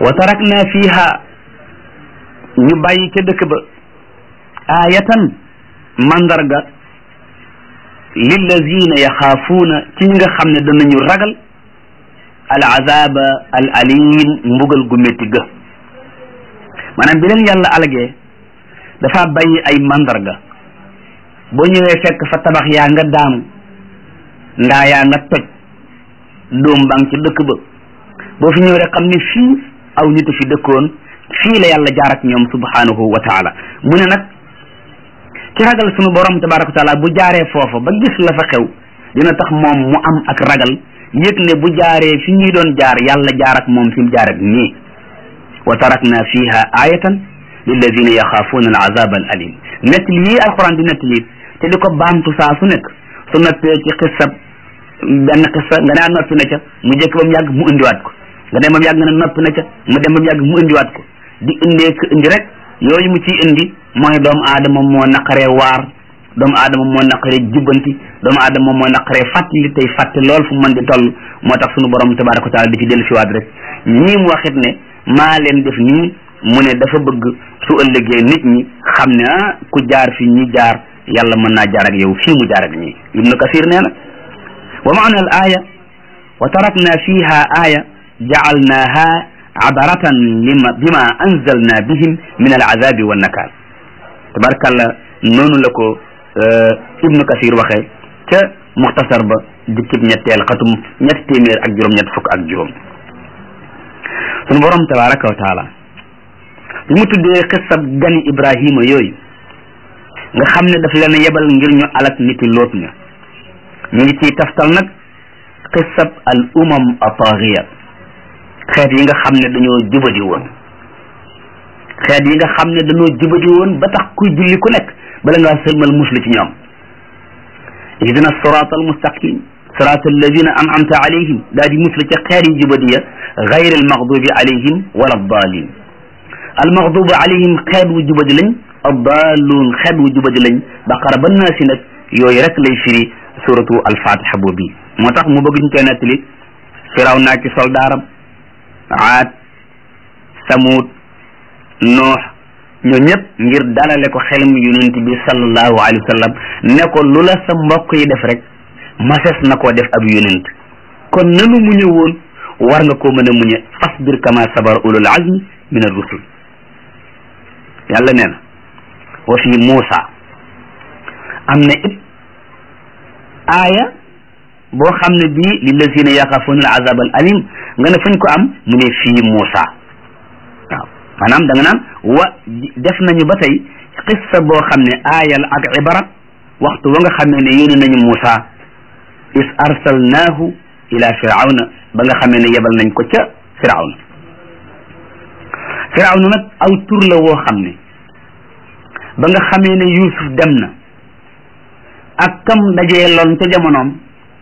wa tarakna fiha ñu bàyyi ca dëkk ba aayatan mandarga lillazina yaxaafuuna ci ñi nga xam ne danañu ragal al azaba al alim mbugal gu métti ga maanaam bi leen yàlla alagee dafa bàyyi ay mandarga boo ñëwee fekk fa tabax yaa nga daanu ndaa yaa nga toj doom baa ci dëkk ba boo fi ñëw rek xam ne fii aw nit fi dëkkoon fii la yàlla jaar ak ñoom subhanahu wa taala mu ne nag ki ragal sunu borom tabaraka wa taala bu jaaree foofa ba gis la fa xew dina tax moom mu am ak ragal yëg ne bu jaaree fi ñuy doon jaar yàlla jaar ak moom fi mu jaar ak nii wa tarakna fiha ayatan lilladina yaxaafuuna al azab al alim nett lii alquran di nett lii te di ko baamtu saa su nekk su noppee ci xissab benn xissa nga ne noppi na ca mu jëkk ba mu yàgg mu indiwaat ko nga dem ba mu yàgg nga ne noppi na ca mu dem ba mu yàgg mu indiwaat ko di indee ko indi rek yooyu mu ciy indi mooy doomu aadama moo naqaree waar doomu aadama moo naqaree jubbanti doomu aadama moo naqaree fàttali tey fàtte lool fu mën di toll moo tax sunu borom tabaraka wa taala di ci dellu siwaat rek ñii mu waxit ne maa leen def nii mu ne dafa bëgg su ëllëgee nit ñi xam ne ah ku jaar fi ñi jaar yàlla mën naa jaar ak yow fii mu jaar ak ñii ibnu kasir nee na wa maana al aya wa tarakna fiha aya jacalnaha abaratan lima bima anzalna bihim min al azabi wa nakal tabarakallah noonu la ko ibnu kasir waxee ca muxtasar ba dikkib ñetteel xatum ñetti téeméer ak juróom ñett fukk ak juróom sunu borom tabaraka wa taala bi mu tuddee xissab gani ibrahima yooyu nga xam ne daf leen yebal ngir ñu alak niti loot ña ñu ngi ciy taftal nag xissab al umam ataaxiya xeet yi nga xam ne dañoo jubadi woon xeet yi nga xam ne dañoo jubadi woon ba tax kuy julli ku nekk bala ngaa sëlmal muslu ci ñoom ihdina sirata al mustaqim sirata alladina an'amta alayhim daa di muslu ca xeet yi jubadi ya gayr al maghdubi alayhim wala dalin al maghdubi alayhim xeet wu jubadi lañ addaaluun xeet wu jubadi lañ baqara ba naa si nag yooyu rek lay firi suratu al fatiha boobu moo tax mu bëgg ñu koy nettali firaw naa ci soldaaram aad samuud noox ñoo ñëpp ngir dalale ko xelam yonent bi sallallahu alayhi wa sallam ne ko lu la sa mbokk yi def rek mases na koo def ab yonent kon nanu muñe woon war nga koo mën a muñe fasbir kama sabar ulul azmi min ar-rusul yàlla nee na wa fi Muusa am na it aaya boo xam ne bii lillazina yaxaafuuna al azab al alim nga ne fañ ko am mu ne fii Muusa waaw maanaam da nga naan wa def nañu ba tey qissa boo xam ne aayal ak ibara waxtu wa nga xamee ne yónni nañu Muusa is arsalnaahu ila firawna ba nga xamee ne yebal nañ ko ca firawna firawna nag aw tur la woo xam ne ba nga xamee ne Yuusuf dem na ak kam dajee loon ca jamonoom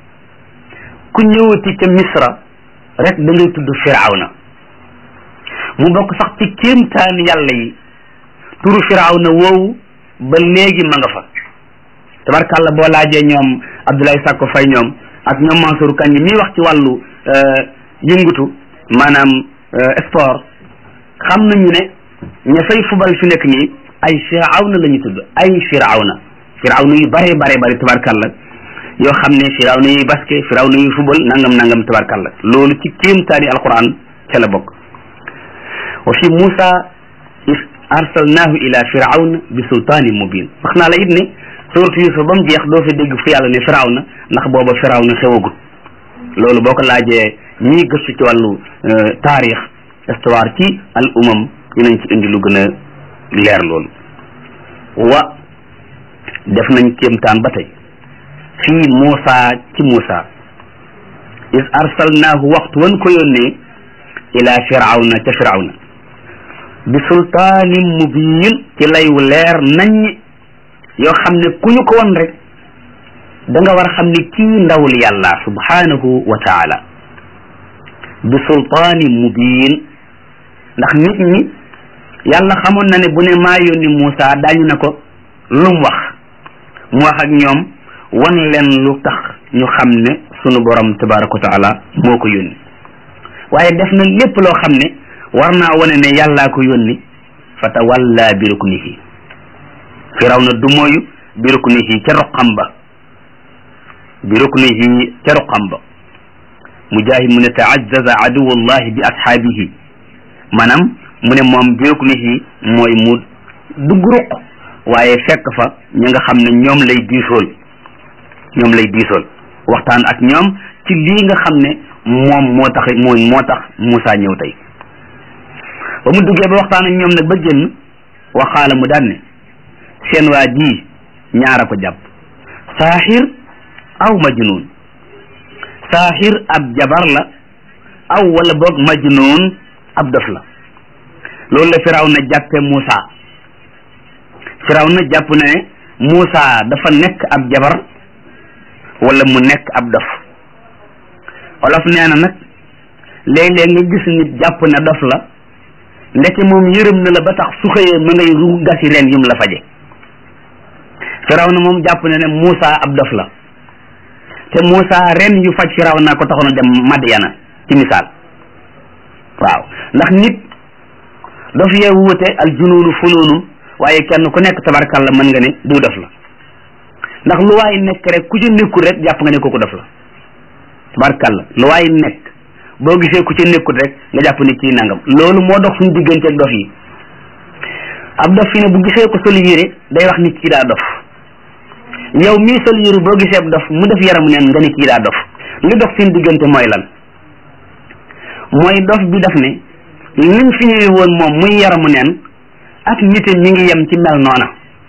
ku ñëwati ca misra rek da ngay tudd firawna mu bokk sax ci kéemtaan yàlla yi turu firawna woowu ba léegi ma nga fa tabarkàlla boo laajee ñoom Abdoulaye Sakko Fay ñoom ak ñoom Mansour Kandji mi wax ci wàllu yëngutu maanaam sport xam nañu ne ña fay fubal fi nekk nii ay firawna la ñu tudd ay firawna firawna yu bare bare bare tabarkàlla yoo xam ne firawna yuy basket firawna yuy fubal nangam nangam tabarkàlla loolu ci kéemtaani alquran ca la bokk wa fi Musa is arsalnahu ila firawna bi sultaanin mubin wax naa la it ne suratu Yusuf ba mu jeex doo fa dégg fu yàlla ne firawna ndax booba firawna xewagut loolu boo ko laajee ñii gëstu ci wàllu taarix histoire ci al umam dinañ ci indi lu gën a leer loolu wa def nañ kéemtaan ba tey fii Muusa ci Muusa is arsalnaahu waxtu wan ko yónnee ila firawna ca firawna bi sultaanin mubiin ci layu leer nañ yoo xam ne ku ñu ko won rek da nga war a xam ne kii ndawul yàlla subhanahu wa taala bi sultaanin mubiin ndax nit ñi yàlla xamoon na ne bu ne maa yónni Muusa daañu ne ko lu mu wax mu wax ak ñoom wan leen lu tax ñu xam ne sunu borom tabaraka wa taala moo ko yónni waaye def na lépp loo xam ne war naa wane ne yàllaa ko yónni fa tawalla bi ruknihi firaw na du mooyu bi ruknihi ca roqam ba bi ruknihi ca roqam ba mujahid mu ne taazzaza aduwullahi bi ashaabihi maanaam mu ne moom bi ruknihi mooy mu dugg ruq waaye fekk fa ñi nga xam ne ñoom lay diisool ñoom lay diisool waxtaan ak ñoom ci lii nga xam ne moom moo tax mooy moo tax Moussa ñëw tey ba mu duggee ba waxtaan ak ñoom nag ba génn waxaala mu daan ne seen waa ji ñaara ko jàpp saaxir aw majnuun saaxir ab jabar la aw wala boog majnuun ab dof la loolu la firaw na jàppe Moussa firaw na jàpp na ne Moussa dafa nekk ab jabar wala mu nekk ab dof olof nee na nag léeg-léeg nga gis nit jàpp ne dof la ndeke moom yërëm na la ba tax su xëyee ma ngay ru gasi ren yum la faje firaw na moom jàpp na ne Moussa ab dof la te Moussa ren yu faj firaw naa ko taxoon a dem Madyana ci misaal waaw ndax nit dof yee wuute al junuunu funuunu waaye kenn ku nekk tabarkalla mën nga ne du dof la ndax lu waay nekk rek ku ci nekkul rek jàpp nga ne kooku dof la tabarkalla lu waay nekk boo gisee ku ci nekkul rek nga jàpp ne kii nangam loolu moo dox suñu diggante ak dof yi ab dof fi ne bu gisee ko sol yére day wax ni kii daa dof yow mii sol yére boo gisee ab dof mu def yaramu neen nga ne kii daa dof li dox seen diggante mooy lan mooy dof bi daf ne lim fi ñëwee woon moom muy yaramu neen ak nite ñi ngi yem ci mel noona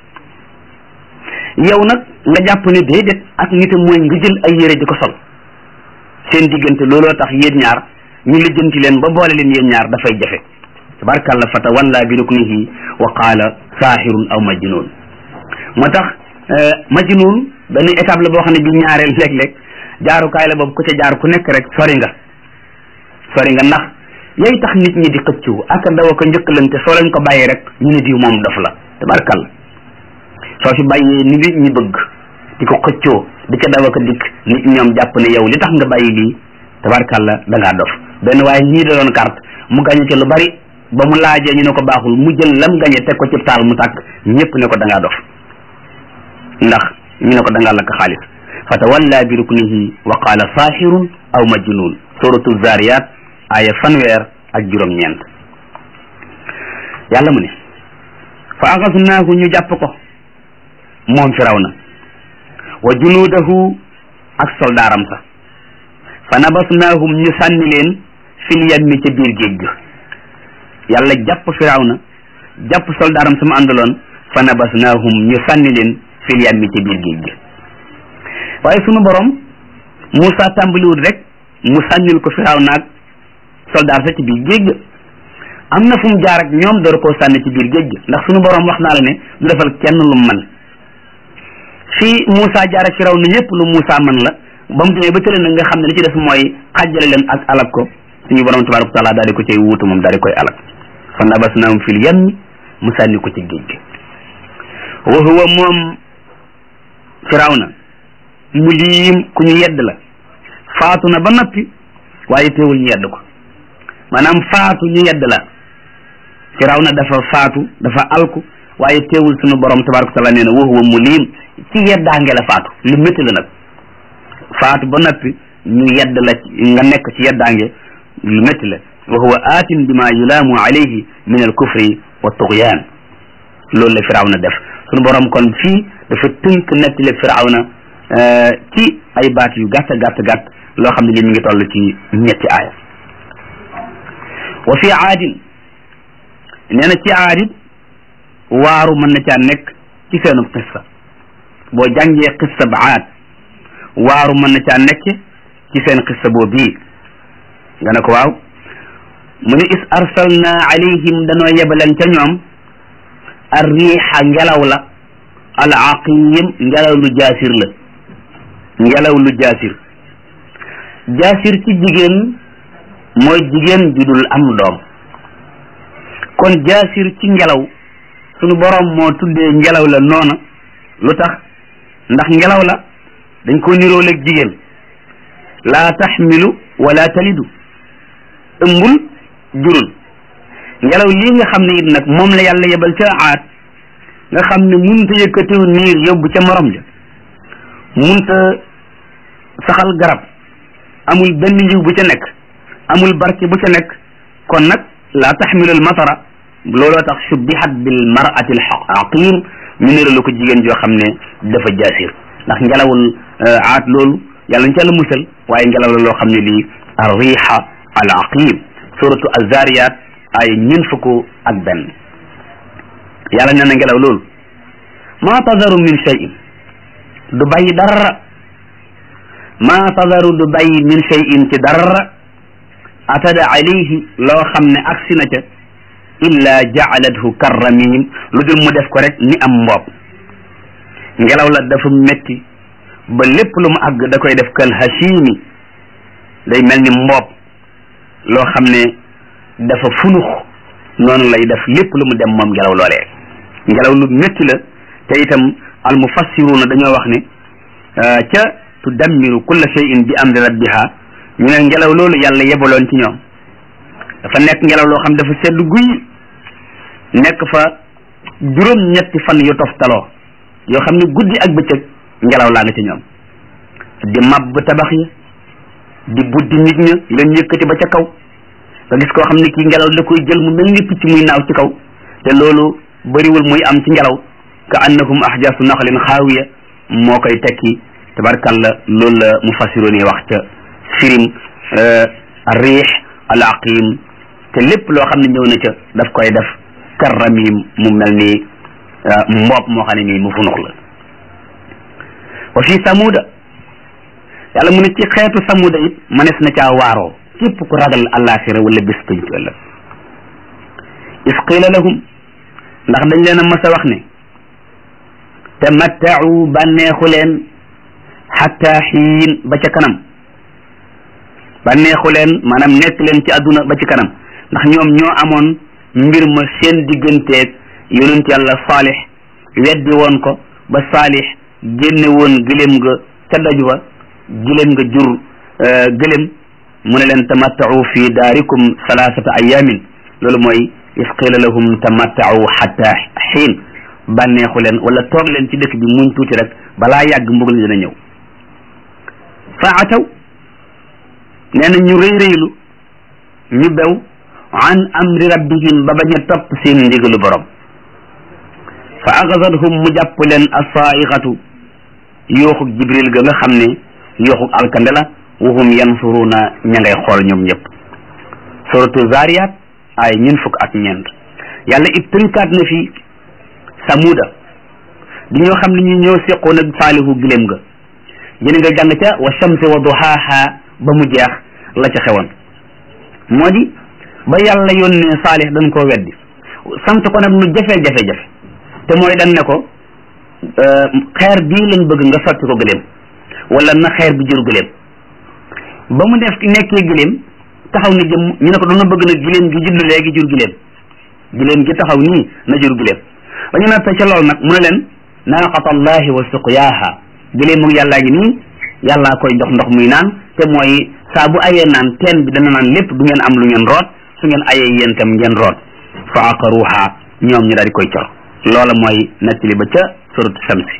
yow nag nga jàpp ne déedéet ak nite mooy nga jël ay yére di ko sol seen diggante looloo tax yéen ñaar ñu lijjanti leen ba boole leen yéen ñaar dafay jafe tabarkalla fata walla bi ruknihi wa qaala saaxirun aw majnun moo tax majnun benn étape la boo xam ne bi ñaareel léeg-léeg jaarukaay la boobu ku ca jaar ku nekk rek sori nga sori nga ndax yay tax nit ñi di xëccoo ak daw ko njëkkalante soo leen ko bàyyee rek ñu ne diw moom dof la tabarkalla soo fi bàyyee ni nit ñi bëgg di ko xëccoo di ca daw ko dikk nit ñoom jàpp ne yow li tax nga bàyyi lii tabarkalla da ngaa dof benn waaye ñii da doon carte mu gañe ca lu bari ba mu laajee ñu ne ko baaxul mu jël lam gañe teg ko ci taal mu tàkk ñëpp ne ko da ngaa dof ndax ñu ne ko da ngaa lakk xaalis fa tawalla bi ruknihi wa qaala saaxirun aw majnun suratu zariyat aya fanweer ak juróom-ñeent yàlla mu ne fa axasnaahu ñu jàpp ko moom firawna wa junuudahu ak soldaaram sa fa nabasnaahum ñu sànni leen fil yammi ca biir géej ga yàlla jàpp firawna jàpp soldaaram sama àndaloon fa nabasnaahum ñu sànni leen fil yammi ca biir géej ga waaye sunu borom Moussa tàmbaliwul rek mu sànnil ko firawna ak soldaar sa ci biir géej ga am na fu mu jaar ak ñoom door koo sànni ci biir géej ga ndax sunu borom wax naa la ne du defal kenn lu man fii Moussa jaar ak Firawna ñëpp lu Moussa man la ba mu demee ba tële nag nga xam ne li ci def mooy xàjjale leen ak alak ko suñu borom tabaraka taala daal di ko cay wuutu moom daal di koy alak fa nabasnaahum fil yammi mu sànni ko ci géej gi wa huwa moom Firawna mu liim ku ñu yedd la faatu na ba noppi waaye teewul ñu yedd ko maanaam faatu ñu yedd la Firawna dafa faatu dafa alku waaye teewul sunu borom tabaraka taala nee na wa huwa mu liim ci yeddaange la faatu lu métti la nag faatu ba noppi ñu yedd la nga nekk ci yeddaange lu métti la wa huwa aatin bima yulaamu alayhi min al kufri wa tugyaan loolu la firawna def sunu borom kon fii dafa tënk nettali firawna ci ay baat yu gàtt gàtt gàtt loo xam ne li mi ngi toll ci ñetti aaya wa fi aadin nee na ci aadit waaru mën na caa nekk ci seenu qissa boo jàngee qissa ba aad waaru mën na caa nekk ci seen qissa boo bii nga ne ko waaw mu ne is arsalna alayhim danoo yebaleen ca ñoom ar riixa ngelaw la al aqim ngelaw lu jaasir la ngelaw lu jaasir jaasir ci jigéen mooy jigéen ju dul am doom kon jaasir ci ngelaw sunu borom moo tuddee ngelaw la noona lu tax ndax ngelaw la dañ ko niróoleeg jigéen laa taxmilu wala talidu ëmbul jurul ngelaw lii nga xam ne it nag moom la yàlla yebal ca aat nga xam ne munta yëkkatiw niir yóbbu ca morom ja munta saxal garab amul benn njiw bu ca nekk amul barke bu ca nekk kon nag la taxmilu al matara looloo tax subbihat bil mar'ati al aqim ñu niralu ko jigéen joo xam ne dafa jaasir ndax ngelawul aat loolu yàlla ñu ca la musal waaye ngelaw la loo xam ne lii ar riha al aqim suratu azariyat ay ñun fukk ak benn yàlla nee na ngelaw loolu ma tadaru min cheyin du bàyyi dara ma tadaru du bàyyi min cheyin ci dara atada alayhi loo xam ne agsi na ca illa jaalathu karramim lu dul mu def ko rek ni am mboob ngelaw la dafa metti ba lépp lu mu àgg da koy def kal hashimi day mel ni mboob loo xam ne dafa funux noonu lay def lépp lu mu dem moom ngelaw loolee ngelaw lu métti la te itam al mufassiruna dañoo wax ne ca tudammiru kulla shay'in bi amri rabbiha ñu ne ngelaw loolu yàlla yebaloon ci ñoom dafa nekk ngelaw loo xam dafa sedd guy nekk fa juróom ñetti fan yu toftaloo yoo xam ne guddi ak bëccëg ngelaw laa nga ci ñoom di màbb tabax ya di buddi nit ña leen yëkkati ba ca kaw nga gis koo xam ne kii ngelaw la koy jël mu mel ni picc muy naaw ci kaw te loolu bëriwul muy am ci ngelaw ka annahum ahjasu naxlin xaawiya moo koy tekki tabarkalla loolu la mufassiroon yi wax ca firim riix al aqim te lépp loo xam ne ñëw na ca daf koy def karramim mu mel ni mboob moo xam ne nii mu funux la wa fi samuda yàlla mu ne ci xeetu samuda it mënees na caa waaroo képp ku ragal àllaaxira wala bés penc ëllëg is qila lahum ndax dañ leen a mas a wax ne tamattau bànneexu leen xatta xiin ba ca kanam bànneexu leen maanaam nekk leen ci àdduna ba ci kanam ndax ñoom ñoo amoon mbir ma seen digganteeg yonent yàlla saalix weddi woon ko ba saalix génne woon gëléem nga ca doj ba gëléem nga jur gëléem mu ne leen tamattau fi daarikum salaasata ayamin loolu mooy is qila lahum tamattau xatta xiin bànneexu leen wala toog leen ci dëkk bi muñ tuuti rek balaa yàgg mbugal dina ñëw fa ataw nee na ñu rëy rëylu ñu bew an amri rabbihim ba bañ a topp seen ndigalu borom fa axasathum mu jàpp leen asaaixatu yooxuk jibril ga nga xam ne yooxuk alkande la wahum yansuruna ña ngay xool ñoom ñëpp suratu zariyat ay ñun fukk ak ñeent yàlla it tënkaat na fi samuda di ñoo xam ne ñu ñoo seqoon ak saalihu giléem ga yéen nga jàng ca wa shamsi wa duhaaha ba mu jeex la ca xewoon moo di ba yàlla yónnee saalix dañ koo weddi sant ko nag nu jafe-jafe-jafe te mooy dañ ne ko xeer bii lañ bëgg nga sotti ko gëléem wala na xeer bi jur gëléem ba mu def nekkee gëléem taxaw ni jëm ñu ne ko doona bëgg nag giléem gi judd léegi jur giléem giléem gi taxaw nii na jur giléem ba ñu nattee ca lool nag mu ne leen naaqatallahi wa suqyaaha giléem moom yàllaa ngi nii yàllaa koy jox ndox muy naan te mooy saa bu ayee naan teen bi dana naan lépp du ngeen am lu ngeen root su ngeen ayee yéen tam ngeen root fa aqaruha ñoom ñu daal di koy cor loola mooy nettali ba ca suratu shamsi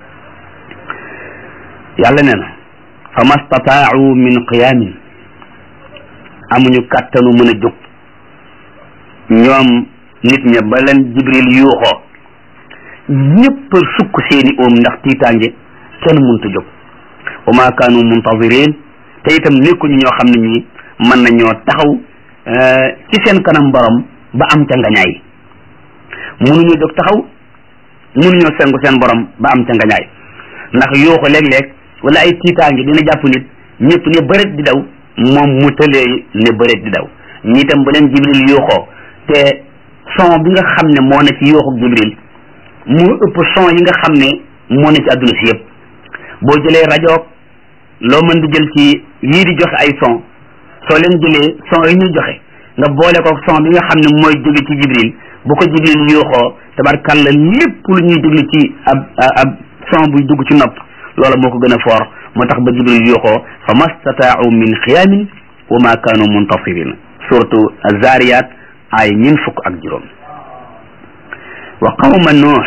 yàlla nee na fa mastataau min qiyaamin amuñu kàttanu mën a jóg ñoom nit ña ba leen jibril yuuxoo ñëpp sukk seeni oom ndax tiitaange kenn mënta jóg wa ma kaanu muntazirin te itam nekkuñu ñoo xam ne ñi mën nañoo taxaw ci seen kanam borom ba am ca ngañaay mënuñu jóg taxaw mënuñoo sengu seen borom ba am ca ngañaay ndax yuuxu léeg-léeg wala ay tiitaange dina jàpp nit ñëpp ne bëreet di daw moom mu tëlee ne bëreet di daw ñi itam ba leen jibril yuuxoo te son bi nga xam ne moo ne ci yuuxu jibril moo ëpp son yi nga xam ne moo ne ci adduna si yëpp boo jëlee rajo loo mën di jël ci yii di joxe ay son soo leen jëlee son yi ñuy joxe nga boole ko son bi nga xam ne mooy jóge ci jibril bu ko jibril yuuxoo tabarkàlla lépp lu ñuy déglu ci ab ab son buy dugg ci nopp loola moo ko gën a foor moo tax ba jibril yuuxoo fa mastataau min xiyaamin wa ma kaanu muntasirin suratu zariyat ay ñin fukk ak juróom wa qawma noox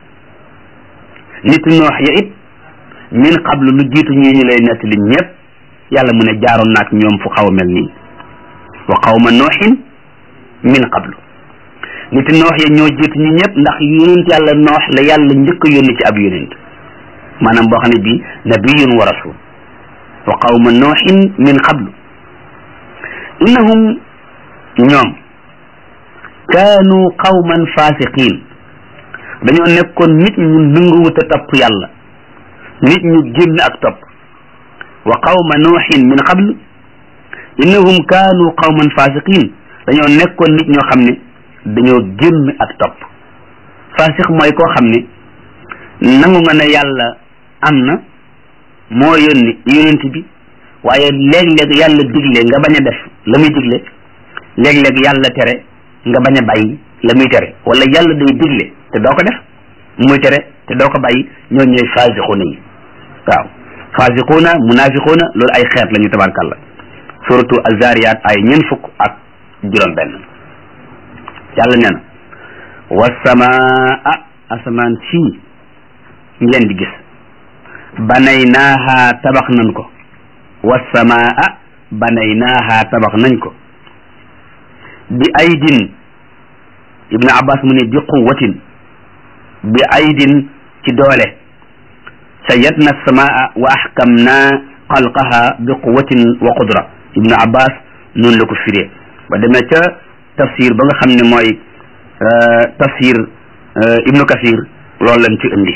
nit noox ya it min qablu lu jiitu ñii ñu lay nettali ñëpp yàlla mu ne jaaroon naak ñoom fu xaw a mel nii wa qawma nooxin min qablu nit noox ya ñoo jiitu ñu ñëpp ndax yonent yàlla noox la yàlla njëkk a yónni ci ab yonent maanaam boo xam ne bii nabiyun wa rasul wa qawma nooxin min qablu innahum ñoom kaanu qawman fasiqin dañoo nekkoon nit ñu nanguwut a topp yàlla nit ñu génn ak topp wa qawma nooxin min qablu innahum kaanu qawman fasiqin dañoo nekkoon nit ñoo xam ne dañoo génn ak topp fasiq mooy koo xam ne nangu nga ne yàlla am na moo yónni yonent bi waaye léeg-léeg yàlla digle nga bañ a def la muy digle léeg-léeg yàlla tere nga bañ a bàyyi la muy tere wala yàlla day digle te doo ko def muy tere te doo ko bàyyi ñoo ñooy fasiquuna yi waaw fasiquuna munafiquuna loolu ay xeet la ñu tabarkàlla suratu azariyat ay ñeent fukk ak juróom benn yàlla nee na wasamaa asamaan sii ngeen di gis banaynaaha tabax nañ ko wasamaa banaynaaha tabax nañ ko bi aydin ibnu abbas mu ne bi quwatin bi aydin ci doole sayyadna samaa wa ahkamna xalqaha bi quwatin wa qudra ibnu abbas noonu la ko firee ba demee ca tafsir ba nga xam ne mooy tafsir ibnu kasir loolu lañ ci indi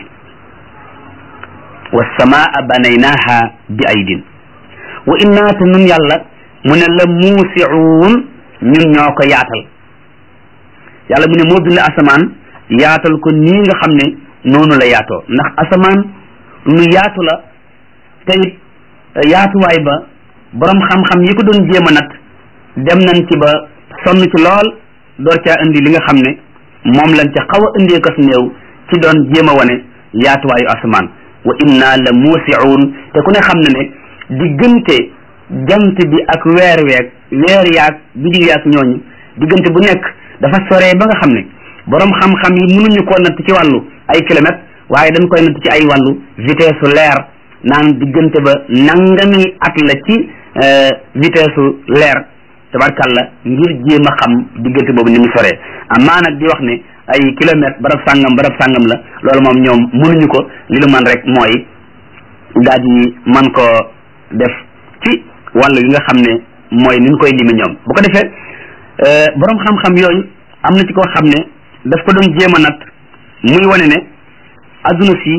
wassamaa banaynaha bi aydin wa inna te nun yàlla mu ne la muusiuun ñun ñoo ko yaatal yàlla mu ne moo bind asamaan yaatal ko nii nga xam ne noonu la yaatoo ndax asamaan lu yaatu la te it yaatuwaay ba borom xam-xam yi ko doon jéem a nat dem nañ ci ba sonn ci lool door caa indi li nga xam ne moom lañ ca xaw a indee kas néew ci doon jéem a wane yaatuwaayu asamaan wa inna la muusiuun te ku ne xam ne ne diggante jant bi ak weer weeg weer yaag bidiw yaag ñooñu diggante bu nekk dafa soree ba nga xam ne borom xam-xam yi mënuñu koo natt ci wàllu ay kilomètres waaye dañ koy natt ci ay wàllu vitesse su leer naan diggante ba nangami at la ci vitesse su leer tabarkalla ngir jéem a xam diggante boobu ni mu soree amaa nag di wax ne ay kilomètres barab sàngam barab sàngam la loolu moom ñoom mënuñu ko li lu man rek mooy daal di man koo def ci wàll yi nga xam ne mooy ni ñu koy lime ñoom bu ko defee borom xam-xam yooyu am na ci koo xam ne daf ko doon jéem a nat muy wane ne adduna si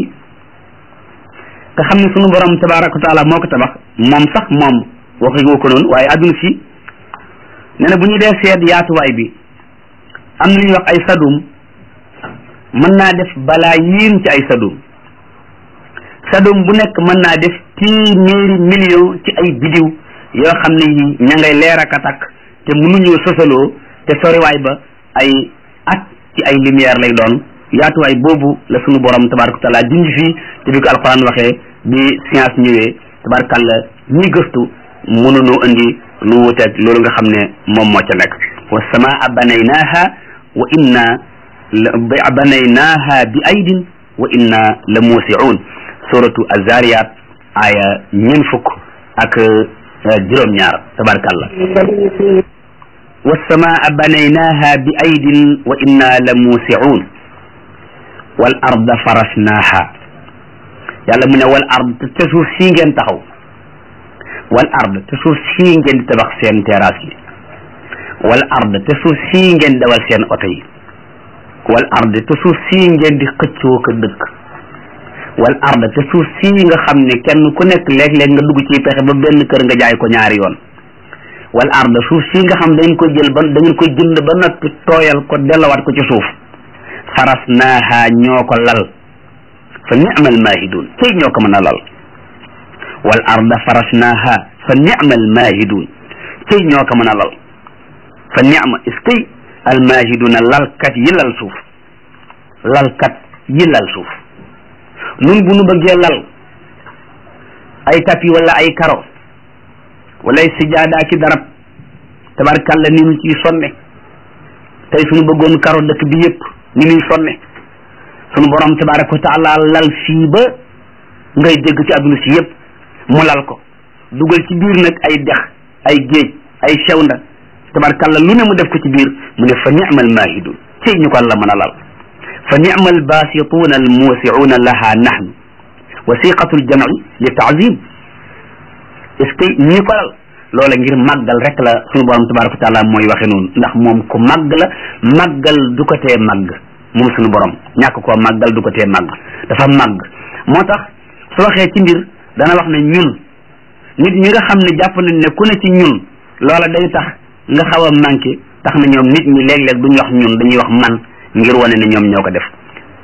nga xam ne sunu borom tabaraka wa taala moo ko tabax moom sax moom waxi woo ko noonu waaye adduna si nee na bu ñu dee seet yaatuwaay bi am na lu ñuy wax ay sadum mën naa def balaa yiin ci ay sadum sadum bu nekk mën naa def téeméeri million ci ay bidiw yoo xam ne yi ña ngay leer ak a takk te mënuñoo sosaloo te soriwaay ba ay at ci ay lumière lay doon yaatuwaay boobu la sunu borom tabaraka taala junj fii te bi ko alquran waxee bi science ñëwee tabarakalla ñi gëstu mënuñoo indi lu wuteeg loolu nga xam ne moom moo ca nekk wa samaa banaynaha wa inna banaynaha bi aydin wa inna la muusiun suratu azariyat aya ñeen fukk ak juróom-ñaar tabarakallah wassamaa banaynaha bi aydin wa inna la muusiun wal arda farasnaha yàlla mu ne wal ard te suuf sii ngeen taxaw wal ard te suuf sii ngeen di tabax seen terrasse yi wal ard te suuf sii ngeen dawal seen oto yi wal ard te suuf sii ngeen di xëccoo ko dëkk wal ard te suuf sii nga xam ne kenn ku nekk léeg-léeg nga dugg ci pexe ba benn kër nga jaay ko ñaari yoon wal ard suuf sii nga xam da ngeen ko jël ba da ngeen ko jënd ba noppi tooyal ko dellawaat ko ci suuf farasnaaha ñoo ko lal fa ni'mal maahidun cey ñoo ko mën a lal wal arda farasnaaha fa ni'mal maahidun cey ñoo ko mën a lal fa ni'ma is kay al maahiduna lalkat yi lal suuf lalkat yi lal suuf nun bu nu bëggee lal ay tapi wala ay karo wala ay sijaada ki darab tabarkalla ni nu ciy sonne tey suñu bëggoon karo dëkk bi yëpp ni muy sonne suñu borom tabaraka wa taala lal fii ba ngay dégg ci àdduna si yëpp mu lal ko dugal ci biir nag ay dex ay géej ay sewnda tabarkalla lu ne mu def ko ci biir mu ne fa ni'mal maahidun ci ñu ko la mën a lal fa ni'mal baasituuna al muusiuuna laha nahnu wasiqatu ljamci li taazim est ce que ñi ko lal loola ngir màggal rek la suñu borom tabaraka wa taala mooy waxe noonu ndax moom ku màgg la màggal du ko tee màgg moom suñu borom ñàkk koo màggal du ko tee màgg dafa màgg moo tax su waxee ci mbir dana wax ne ñun nit ñi nga xam ne jàpp nañ ne ku ne ci ñun loola day tax nga xaw a manqué tax na ñoom nit ñi léeg-léeg duñu wax ñun dañuy wax man ngir wane ne ñoom ñoo ko def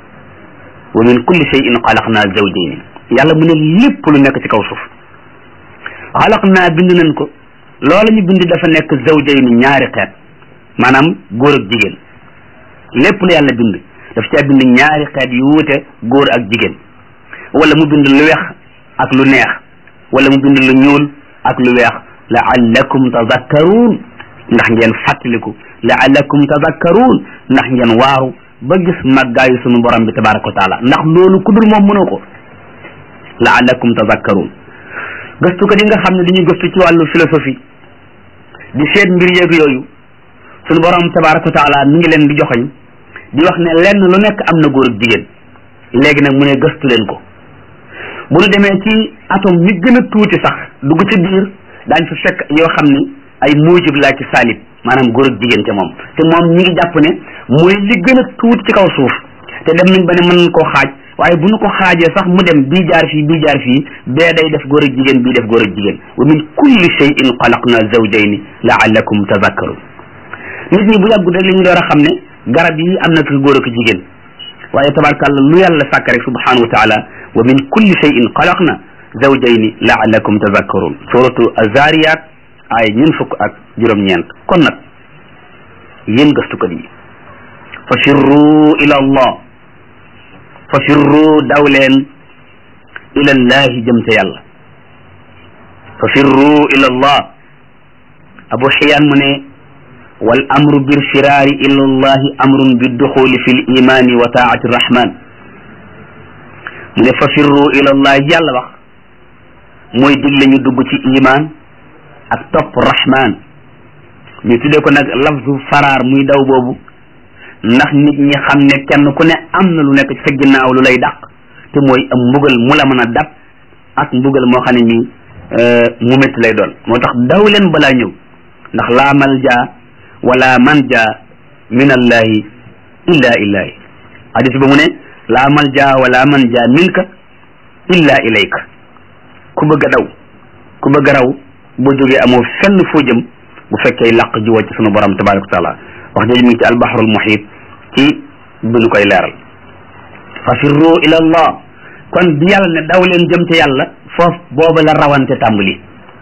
wa min kulli shay'in xalaqna zawjayni yàlla mu ne lépp lu nekk ci kaw suuf xalaqna bind nañ ko loola ñu bind dafa nekk zawjayni ñaari xeet maanaam góor ak jigéen lépp lu yàlla bind daf caa bind ñaari xeet yu wuute góor ak jigéen wala mu bind lu weex ak lu neex wala mu bind lu ñuul ak lu weex laallakum tazakkaruun ndax ngeen fàttaliku laallakum tazakkaruun ndax ngeen waaru ba gis màggaayu sunu borom bi tabaraka wa taala ndax loolu ku dul moom mënoo ko laallakum tazakkaruun gëstukat yi nga xam ne dañuy gëstu ci wàllu philosophie di seet mbir yeeg yooyu sunu borom tabaraka wa taala mi ngi leen di joxoñ di wax ne lenn lu nekk am na góor ak jigéen léegi nag mu ne gëstu leen ko bu ñu demee ci atome mi gën a tuuti sax dugg ci biir daañ fa fekk yoo xam ne ay muujib laa ci saalib maanaam góor ak jigéen te moom te moom ñi ngi jàpp ne mooy li gën a tuuti ci kaw suuf te dem nañ ba ne mën nañ koo xaaj waaye bu ñu ko xaajee sax mu dem bii jaar fii bii jaar fii bee day def góor ak jigéen bii def góor ak jigéen wa min kulli shay'in xalaqna zawjayni laallakum tazakkarun nit ñi bu yàggut rek li ñu door a xam ne garab yi am na ko góor ak jigéen waaye tabarkàlla lu yàlla sàkk rek subhanahu wa taala wa min kulli shay'in xalaqna zawjayni laallakum tazakkarun suratu azariyat ay ñun fukk ak juróom-ñeent kon nag yéen gëstukat yi fa firru ila allah fa firru daw leen ila llahi jëm ca yàlla fa firru ila allah abu xiyaan mu ne wal amru bil firaari ila allahi amrun bidduxuli fi l imani wa taati rahman mu ne fa firru ila allah yàlla wax mooy digle ñu dugg ci iman ak topp rahman ñu tuddee ko nag lafzu faraar muy daw boobu ndax nit ñi xam ne kenn ku ne am na lu nekk ci sa ginnaaw lu lay dàq te mooy am mbugal mu la mën a dab ak mbugal moo xam ne nii mu métti lay doon moo tax daw leen balaa ñëw ndax laa malja wala manja min allahi illa illahi hadis ba mu ne laa malja wala manja minka illa ilayka ku bëgg a daw ku bëgg a raw boo jógee amoo fenn foo jëm bu fekkee làq jiwoo ci sunu borom tabaraka wa taala wax jooju mi ngi ci albahrul muhit ci bu ñu koy leeral fa firru ila allah kon bi yàlla ne daw leen jëm ci yàlla foofu booba la rawante tàmbali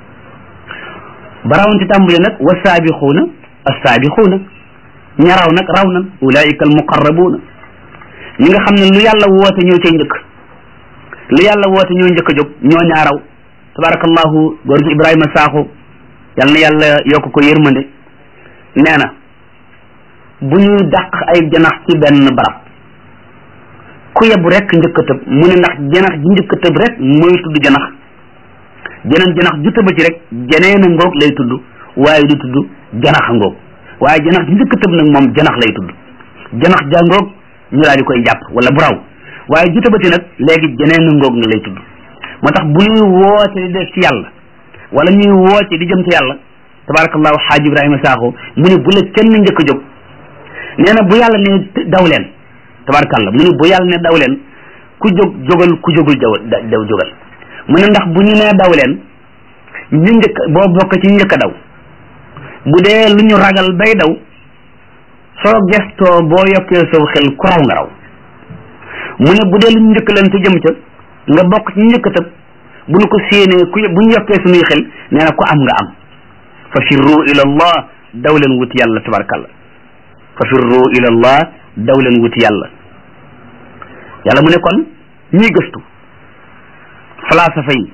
ba rawante tàmbali nag wa saabixuuna assaabixuuna ña raw nag raw nan ulaika al muqarrabuuna ñi nga xam ne lu yàlla woote ñoo cay njëkk lu yàlla woote ñoo njëkk a jóg ñoo ñaa raw tabarakallahu góor gi ibrahima saaxo yal na yàlla yokk ko yërmande nee na bu ñuy dàq ay janax ci benn barab ku yebu rek njëkk a tëb mu ne ndax janax ji njëkk a tëb rek mooy tudd janax jeneen janax ju tëba ci rek jeneen a ngoog lay tudd waaye du tudd janax a ngoog waaye janax ji njëkk a tëb nag moom janax lay tudd janax ja ngoog ñu daal di koy jàpp wala bu raw waaye ju tëbati nag léegi jeneen a ngoog na lay tudd moo tax bu ñuy woote di def ci yàlla wala ñuy woote di jëm ci yàlla tabarakallahu xaaj ibrahima saaxo mu ne bu la kenn njëkk a jóg nee na bu yàlla ne daw leen tabarakallah mu ne bu yàlla ne daw leen ku jóg jógal ku jógul jaw daw jógal mu ne ndax bu ñu nee daw leen ñu njëkk boo bokk ci njëkk a daw bu dee lu ñu ragal bay daw soo gestoo boo yokkee saw xel ku raw nga raw mu ne bu dee lu ñu njëkk leen te jëm ca nga bokk ci njëkk a tëb bu ñu ko séenee ku bu ñu yokkee suñuy xel nee na ku am nga am fa firru ila allah daw leen wuti yàlla tabarakallah fa firru ila allah daw leen wuti yàlla yàlla mu ne kon ñiy gëstu falaasafa yi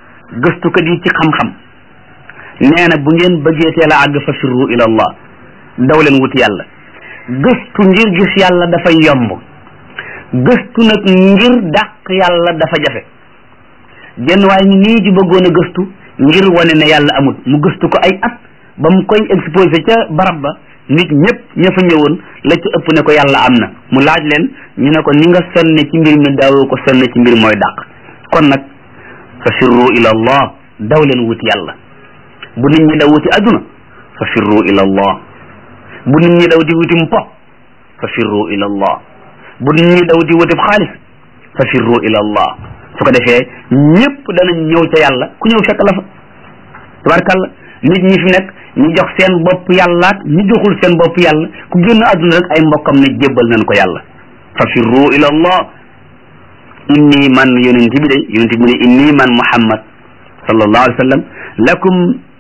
gëstukat yi ci xam-xam nee na bu ngeen bëggee teel a àgg fa firru ila allah daw leen wuti yàlla gëstu ngir gis yàlla dafa yomb gëstu nag ngir dàq yàlla dafa jafe jenn waaye ñu nii ji bëggoon a gëstu ngir wane ne yàlla amut mu gëstu ko ay at ba mu koy exposé ca barab ba nit ñëpp ña fa ñëwoon la ci ëpp ne ko yàlla am na mu laaj leen ñu ne ko ni nga sonne ci mbir mi daawoo ko sonne ci mbir mooy dàq kon nag fa firru ila allah daw leen wuti yàlla bu nit ñi daw wuti adduna fa firru ila allah bu nit ñi daw di wuti mpo fa firru ila allah bu nit ñi daw di wuti xaalis fa firru ila allah su ko defee ñëpp danañ ñëw ca yàlla ku ñëw fekk la fa tabarkàlla nit ñi fi nekk ñi jox seen bopp yàlla ak ñi joxul seen bopp yàlla ku génn àdduna rek ay mbokkam ne jébbal nañ ko yàlla fa firru ila allah inni man yonent bi de yonent bi ne inni man muhammad sallallahu alayhi wa sallam lakum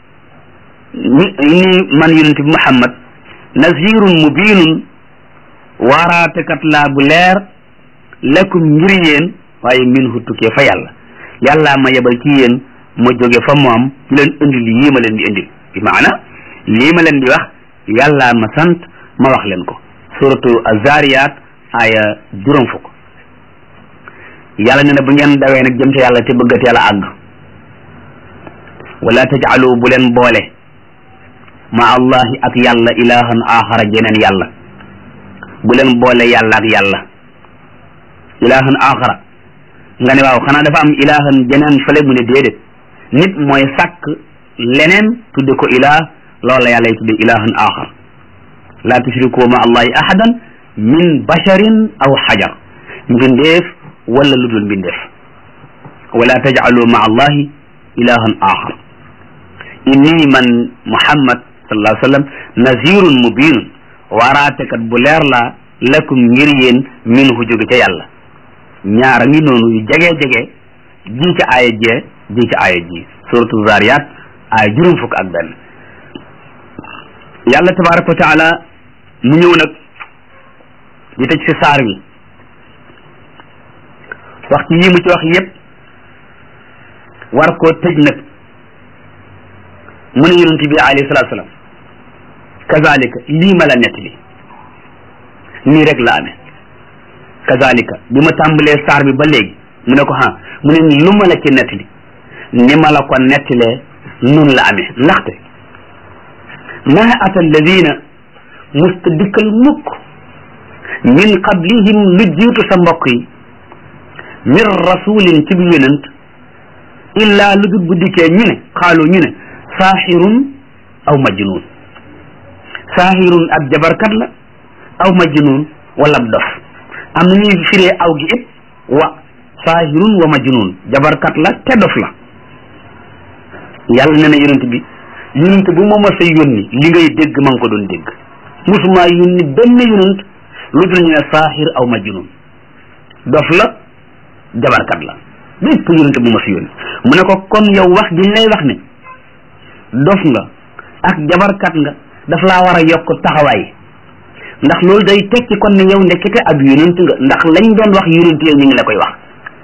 inni man yonent bi muhammad nazirun mubinun waaraatekat laa bu leer lakum ngir yéen waaye min hu tukkee fa yàlla yàllaa ma yebal ci yéen ma jóge fa moom ci leen indil yii ma leen di indil bi maana lii ma leen di wax yàllaa ma sant ma wax leen ko suratu azariyat aya juróom fukk yàlla ne na bu ngeen dawee nag jëm ca yàlla te bëggat yàlla àgg wala tajcalu bu leen boole ma allahi ak yàlla ilahan axara jeneen yàlla bu leen boole yàlla ak yàlla ilahan axara nga ne waaw xanaa dafa am ilahan jeneen fële mu ne déedéet nit mooy sàkk leneen tudde ko ilah loola yàlla y tudde ilahan axar la tushriku ma allahi ahadan min basharin aw xajar mbindeef wala lu dul mbindeef wala tajcalu ma allahi ilahan axar inni man muhammad sallallahu alayhi wa sallam nazirun mubinun waaraatekat bu leer laa lakum ngir yéen minhu jóge ca yàlla ñaara ngi noonu yu jege-jege ji ca aaya jee ji ca aaya ji suratu zariyat aaya juróom fukk ak benn yàlla tabaraka wa taala mu ñëw nag di tëj fi saar wi wax ci yi mu ci wax yépp war koo tëj nag mu ne yonent bi alayhi salatu salaam kazalika lii ma la nettali nii rek la amee kazalika bi ma tàmbalee saar bi ba léegi mu ne ko ha mu ne lu ma la ci nettali ni ma la ko nettalee nun la amee ndaxte maa ata alladina musta dikkal mukk min qablihim lu jiitu sa mbokk yi min rasulin ci bi yonent illa lu dul bu dikkee ñu ne xaalu ñu ne saaxirun aw majnun saaxirun ab jabarkat la aw majnun wala ab dof am na ñuy firee aw gi it wa saahirun wa majnun jabarkat la te dof la yàlla nee na yonent bi yonent bu ma mës a yónni li ngay dégg ma ngi ko doon dégg musuma yónni benn yonent lu dul ñu ne saahir aw majnun dof la jabarkat la bépp yonent bu ma si yónni mu ne ko kon yow wax gi ñu lay wax ne dof nga ak jabarkat nga daf laa war a yokk taxawaay ndax loolu day tekki kon ne yow ndekete ab yonent nga ndax lañ doon wax yonent yow ñu ngi la koy wax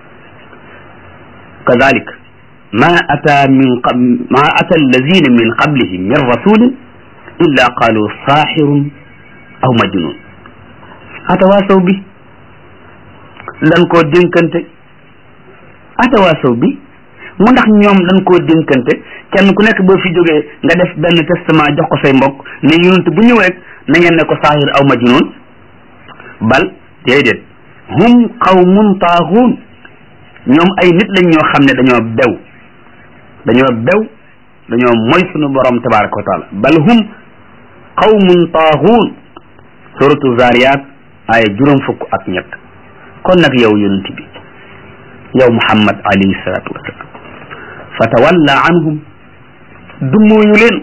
kazalik ma ata min qab ma ata allazina min qablihim min rasulin illa qalu saaxirun aw majnun atawaasaw bi dañ koo dénkante atawaasaw bi mu ndax ñoom dañ koo dénkante kenn ku nekk boo fi jógee nga def benn testament jox ko say mbokk ne yonent bu ñëw rek na ngeen ne ko saahir aw majnun bal déedéet hum qawmun taaxuun ñoom ay nit lañ ñoo xam ne dañoo bew dañoo bew dañoo moy sunu borom tabaraka wa taala bal hum qawmun taaxuun suratu zariyat ay juróom fukk ak ñett kon nag yow yonent bi yow muhammad alayhi salatu wassalam fa tawalla anhum dummóoyu leen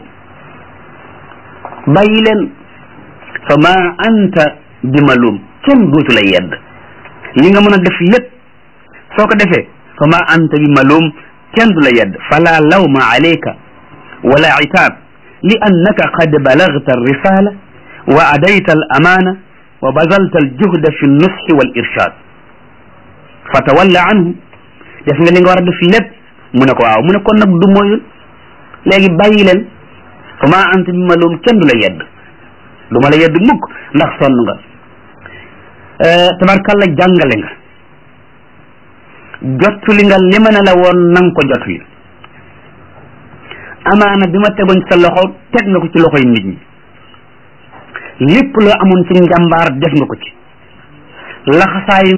bàyyi leen fa ma anta bi malum kenn dootu la yedd li nga mën a def lépp soo ko defee fa ma anta bi malum kenn du la yedd fala lawma alayka wala itab li annaka qad balagta alrisala wa adayta al amana wa bazalta al juhda fi nusxi wal irshad fa tawalla anhum def nga li nga war a def lépp mu ne ko waaw mu ne kon nag du mooyul léegi bàyyi leen fa ma anta bi malum kenn du la yedd du ma la yedd mukk ndax sonn nga tabarkalla jàngale nga jottuli nga li ma ne la woon na nga ko jotuli amaana bi ma tegoon sa loxo teg nga ko ci loxoy nit ñi lépp loo amoon ci njàmbaar def nga ko ci laxasaay